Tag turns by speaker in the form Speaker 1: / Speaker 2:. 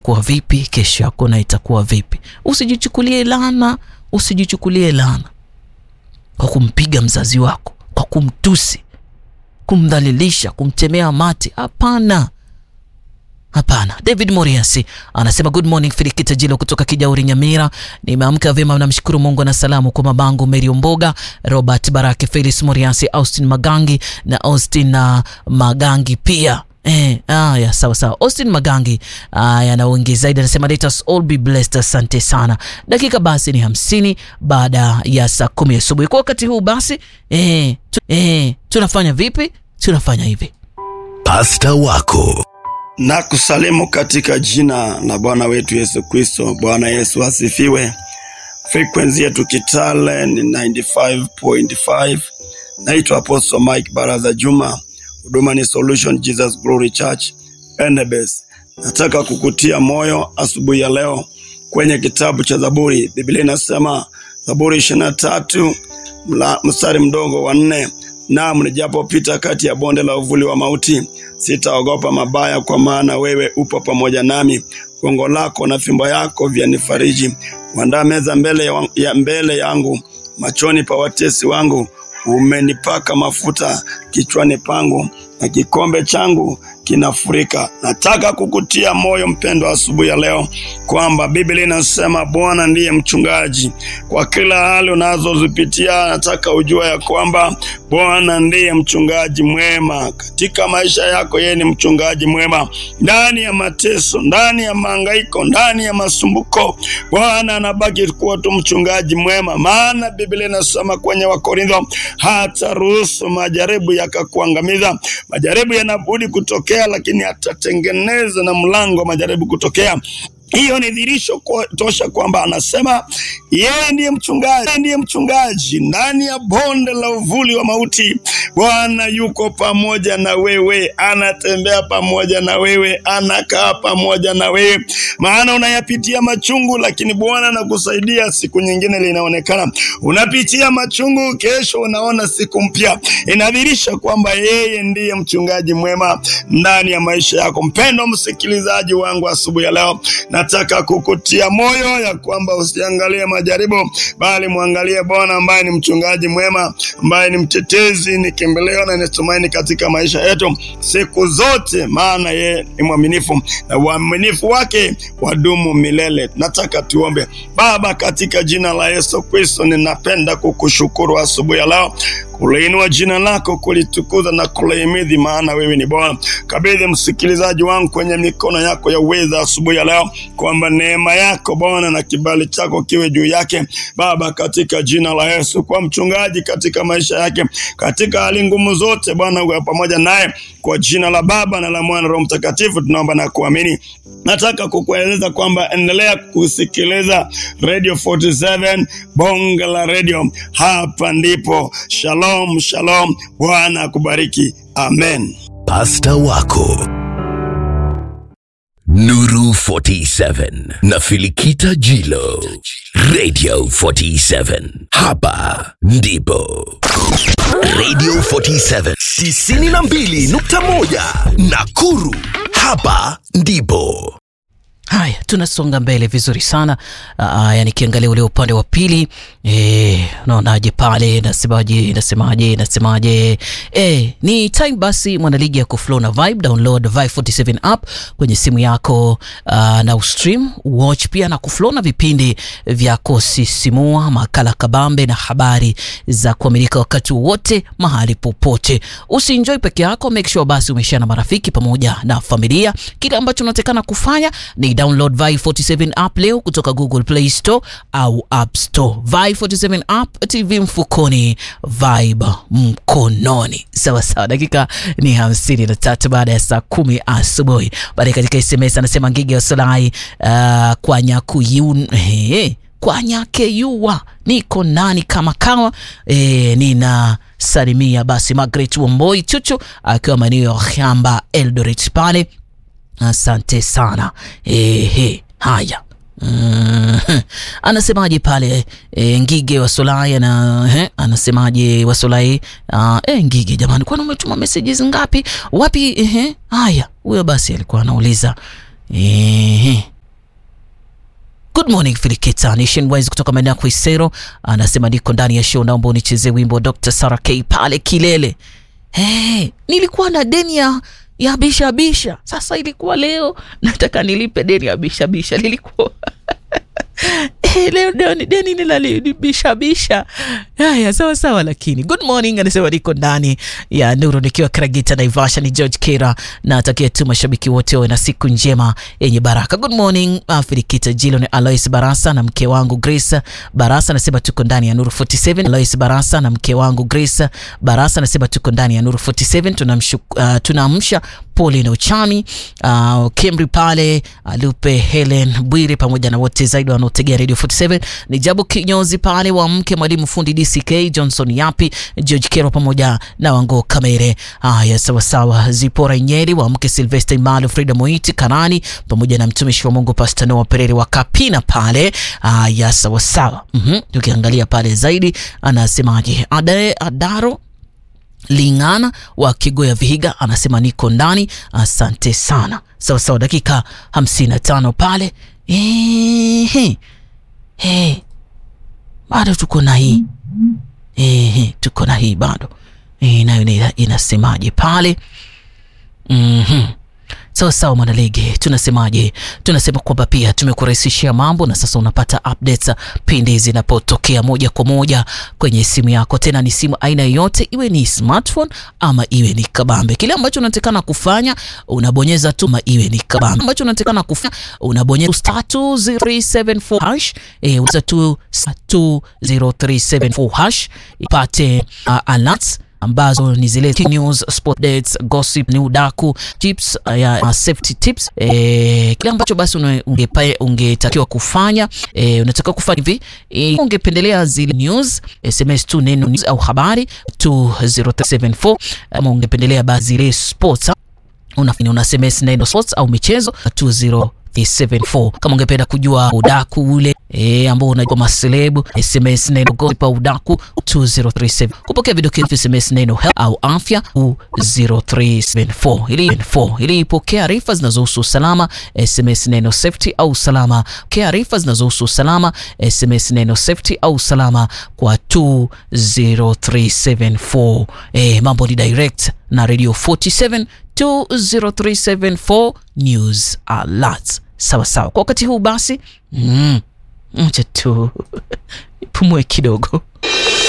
Speaker 1: kuwa vipi, kesho yako na itakuwa vipi. Usijichukulie laana, usijichukulie laana kwa kumpiga mzazi wako, kwa kumtusi, kumdhalilisha, kumtemea mate. Hapana, hapana. David Moriasi anasema good morning Filikita Jilo kutoka Kijauri Nyamira. Nimeamka vyema, namshukuru Mungu na salamu kwa mabangu Meri Omboga, Robert Barake, Felix Moriasi, Austin Magangi na Austin na Magangi pia Eh, aya, sawa sawa. Austin Magangi aya, na wengi zaidi anasema let us all be blessed. Asante sana. Dakika basi ni hamsini baada ya saa kumi asubuhi. Kwa wakati huu basi eh, tu, eh, tunafanya vipi? Tunafanya hivi.
Speaker 2: Pasta wako
Speaker 3: na kusalimu katika jina la Bwana wetu Yesu Kristo. Bwana Yesu asifiwe. Frequency yetu Kitale ni 95.5. Naitwa Apostle Mike Baraza Juma, huduma ni Solution Jesus Glory Church Endebess. Nataka kukutia moyo asubuhi ya leo kwenye kitabu cha Zaburi. Biblia inasema Zaburi ishirini na tatu mstari mdogo wa nne Naam, nijapopita kati ya bonde la uvuli wa mauti, sitaogopa mabaya, kwa maana wewe upo pamoja nami. Gongo lako na fimbo yako vyanifariji. Uandaa meza mbele, ya, ya mbele yangu machoni pa watesi wangu. Umenipaka mafuta kichwani pangu, na kikombe changu kinafurika. Nataka kukutia moyo mpendwa, asubuhi ya leo kwamba Biblia inasema Bwana ndiye mchungaji kwa kila hali unazozipitia. Nataka ujua ya kwamba Bwana ndiye mchungaji mwema katika maisha yako. Yeye ni mchungaji mwema ndani ya mateso, ndani ya mahangaiko, ndani ya masumbuko. Bwana anabaki kuwa tu mchungaji mwema, maana Biblia inasema kwenye Wakorintho, hata ruhusu majaribu yakakuangamiza. Majaribu yanabudi kutokea, lakini atatengeneza na mlango wa majaribu kutokea. Hiyo ni dhirisho kwa, tosha kwamba anasema yeye ndiye mchungaji, yeye ndiye mchungaji ndani ya bonde la uvuli wa mauti. Bwana yuko pamoja na wewe, anatembea pamoja na wewe, anakaa pamoja na wewe, maana unayapitia machungu, lakini Bwana anakusaidia. Siku nyingine linaonekana unapitia machungu, kesho unaona siku mpya. Inadhirisha kwamba yeye ndiye mchungaji mwema ndani ya maisha yako. Mpendo msikilizaji wangu, asubuhi ya leo nataka kukutia moyo ya kwamba usiangalie majaribu, bali mwangalie Bwana ambaye ni mchungaji mwema, ambaye ni mtetezi, ni kimbilio na ni tumaini katika maisha yetu siku zote, maana yeye ni mwaminifu na uaminifu wake wadumu milele. Nataka tuombe. Baba, katika jina la Yesu Kristo, ninapenda kukushukuru asubuhi ya leo kuliinua jina lako, kulitukuza na kulihimidhi, maana wewe ni Bwana. Kabidhi msikilizaji wangu kwenye mikono yako ya uweza asubuhi ya leo, kwamba neema yako Bwana na kibali chako kiwe juu yake Baba, katika jina la Yesu. Kwa mchungaji katika maisha yake, katika hali ngumu zote, Bwana uwe pamoja naye, kwa jina la Baba na la Mwana Roho Mtakatifu tunaomba na kuamini. Nataka kukueleza kwamba endelea kusikiliza Radio 47 bonga la radio, hapa ndipo. Shalom, shalom. Bwana akubariki. Amen.
Speaker 2: pasta wako Nuru 47 na Filikita Jilo Radio 47 hapa ndipo Radio 47 92.1 Nakuru hapa ndipo
Speaker 1: Haya, tunasonga mbele vizuri sana. Aya, nikiangalia ule upande wa pili eh, unaonaje pale? Nasemaje? Nasemaje? Nasemaje? Eh, ni time basi, mwanaligi ya kuflow na vibe. Download Vibe 47 app kwenye simu yako uh, na ustream watch pia na kuflow na vipindi vya kusisimua, makala kabambe na habari za kuaminika wakati wote mahali popote. Usienjoy peke yako, make sure basi umeshare na marafiki pamoja na familia. Kile ambacho unatakana kufanya ni download Vibe 47 app leo kutoka Google Play Store au App Store. Vibe 47 app, TV mfukoni, Vibe mkononi. Sawa sawa, dakika ni hamsini na tatu baada ya saa kumi asubuhi. Baadaye katika SMS anasema Ngige wa Solai uh, kwa nyakuyun hey, kwa nyakeyua niko nani kama kawa e, nina salimia basi Margaret Wamboi Chuchu akiwa maeneo ya Khamba Eldoret pale Asante sana. Ehe, haya. Mm, anasemaje pale e, Ngige wa Solai ana he, anasemaje wa Solai uh, e, Ngige jamani, kwani umetuma messages ngapi? Wapi? Ehe, haya, huyo basi alikuwa anauliza ehe good morning Filikita Nation Wise kutoka maeneo ya Kuisero anasema niko ndani ya show, naomba unichezee wimbo Dr. Sarah K pale kilele. Hey, nilikuwa na deni ya ya bisha bisha, sasa ilikuwa leo nataka nilipe deni ya bisha bisha, lilikuwa Eh, leo deni deni nilalibishabisha. Haya, sawa sawa, lakini good morning, anasema niko ndani ya Nuru nikiwa Kragita Naivasha. Ni George Kera, natakia tu mashabiki wote wawe na siku njema yenye baraka. Good morning Filikita Jilo, ni Alois Barasa na mke wangu Grace Barasa, anasema tuko ndani ya Nuru 47. Alois Barasa na mke wangu Grace Barasa, anasema tuko ndani ya Nuru 47. Tunamshuku, uh, tunaamsha Pauline Ochami, uh, Kemri pale, Lupe Helen Bwire pamoja na wote zaidi wanaotegea Radio 47. Ni Jabu Kinyozi pale wa mke mwalimu fundi DCK Johnson Yapi, George Kero pamoja na Wango Kamere. Haya, sawa sawa. Zipora Nyeri wa mke Sylvester Imalo, Frida Moiti Kanani pamoja na mtumishi wa Mungu Pastor Noah Perere wa Kapina pale. Haya, sawa sawa. Mhm, tukiangalia pale zaidi anasemaje? Ade Adaro Lingana wa Kigoya Vihiga anasema niko ndani, asante sana. Sawa sawa, dakika 55 pale. Ehe. Hey. Bado tuko na hii ehe, tuko na hii bado e, nayo ina- inasemaje pale? Mhm. Sawa sawa, mwanalege, tunasemaje? Tunasema kwamba pia tumekurahisishia mambo na sasa unapata updates pindi zinapotokea moja kwa moja kwenye simu yako, tena ni simu aina yoyote, iwe ni smartphone ama iwe ni kabambe. Kile ambacho unatakana kufanya unabonyeza tu, ama iwe ni kabambe ambacho unatakana kufanya unabonyeza star 2034 hash eh, uza tu star 2034 hash ipate uh, alerts ambazo ni zile news, sport dates, gossip, ni udaku, tips uh, ya uh, safety tips. Eh, kile ambacho basi une- ungepa- ungetakiwa kufanya eh, unatakiwa kufanya hivi eh, ungependelea zile news SMS tu neno news au habari 20374 ama ungependelea basi zile sports unafanya una SMS neno sports au michezo 20374 kama ungependa kujua udaku ule e, ambao unajua maselebu SMS neno gossip au udaku 2037 kupokea vidokezo SMS neno health au afya 0374 ili 4 ili ipokea arifa zinazohusu usalama SMS neno safety au usalama pokea arifa zinazohusu usalama SMS neno safety au usalama kwa 20374 e, mambo ni direct na radio 47 20374 news alert. Sawa sawa. Kwa wakati huu basi, mm, acha tu pumue kidogo.